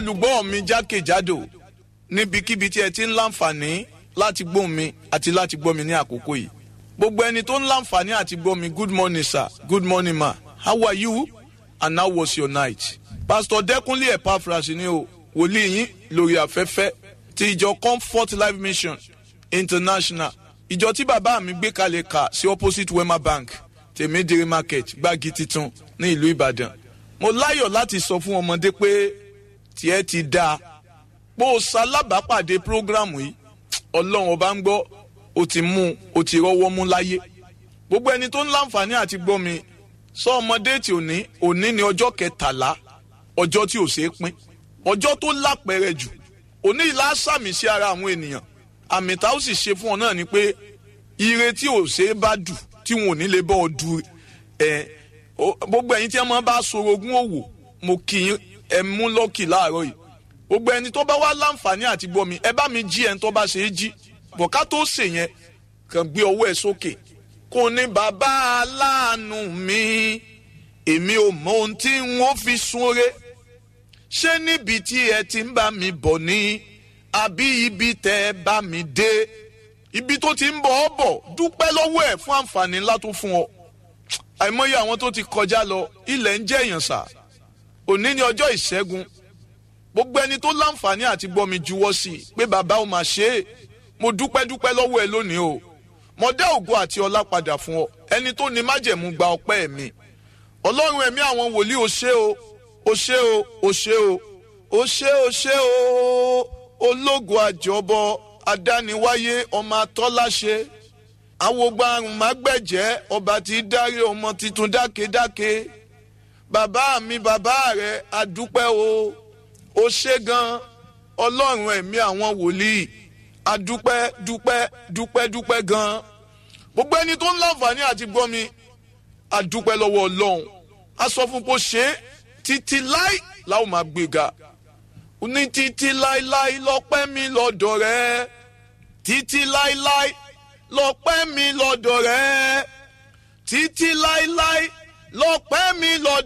olùgbọ́ mi jákèjádò níbikíbi tí ẹ ti ń láǹfààní láti gbọ́ mi àti láti gbọ́ mi ní àkókò yìí gbogbo ẹni tó ń láǹfààní àti gbọ́ mi good morning sir good morning ma how are you and how was your night pastor dẹkùnlé epaphras ni o wòlíì yín lórí afẹ́fẹ́ ti ìjọ comfort life mission international ìjọ tí bàbá mi gbé kalẹ̀ kà sí opposite wema bank tèmídìrí market gbági titun ní ìlú ìbàdàn mo láyọ̀ láti sọ fún ọmọdé pé tiẹ̀ ti dáa pé o ṣalábàápàdé prógrámù yìí ọlọ́run ọba ń gbọ́ o ti mú o ti rọ́wọ́ mú láyé gbogbo ẹni tó ń láǹfààní àti gbọ́ mi sọ ọmọdé tí òní òní ni ọjọ́ kẹtàlá ọjọ́ tí ò ṣeé pín ọjọ́ tó lápẹẹrẹ jù òní ìlà sàmì sí ara àwọn ènìyàn àmì tá ó sì ṣe fún ọ náà ni pé ire tí ò ṣeé bá dù tí wọn ò ní lè bọ́ ọ du ẹ gbogbo ẹ̀yin tí ẹ máa bá sorogún òwò mo kì í ẹ mú lọ́kì láàárọ̀ yìí gbogbo ẹni tó bá wá láǹfààní àti gbọ́ mi ẹ bá mi jí ẹni tó bá ṣe é jí bọ̀ká tó ṣe yẹn kàn gbé ọwọ́ ẹ sókè kò ní bàbá aláàánú mi èmi ò mọ ohun tí wọ́n fi súnre ṣé níbi tí ẹ ti ń bá mi bọ̀ ni àbí ibi tẹ́ ẹ bá mi dé ibi tó ti ń bọ̀ ọ́ bọ̀ dúpẹ́ lọ́wọ́ ẹ̀ fún àǹfààní ńlá tó fún ọ àìmọye àwọn tó ti kọjá lọ ilẹ̀ ń jẹ́ èèyàn sà òní ni ọjọ́ ìṣẹ́gun gbogbo ẹni tó láǹfààní àti gbọ́ mi juwọ́ sí i pé bàbá ò máa ṣe é mo dúpẹ́ dúpẹ́ lọ́wọ́ ẹ lónìí o mo dá ògo àti ọlá padà fún ọ ẹni tó ní májẹ̀mú gba ọpẹ́ mi ọlọ́run ẹ̀mí àwọn wòlíì o ṣé o o ṣé o o ṣé o o ṣé o ṣé o ológo àjọbọ adániwáyé ọmọ atọ́láṣe awogba àrùn mágbẹ̀jẹ́ ọba tí dárí ọmọ titun dákedáke bàbá mi bàbá rẹ adúpẹ́ o ó ṣe gan ọlọ́run ẹ̀mí àwọn wòlíì adúpẹ́ dúpẹ́ dúpẹ́ dúpẹ́ gan gbogbo ẹni tó ń láǹfààní àti gbọ́ mi adúpẹ́ lọ́wọ́ ọlọ́run a sọ fún kó ṣe é títí láì láwọn máa gbéga ní títí láíláí lọ́pẹ́ mi lọ́dọ̀ rẹ títí láíláí lọ́pẹ́ mi lọ́dọ̀ rẹ títí láíláí lọ́pẹ́ mi lọ́dọ̀.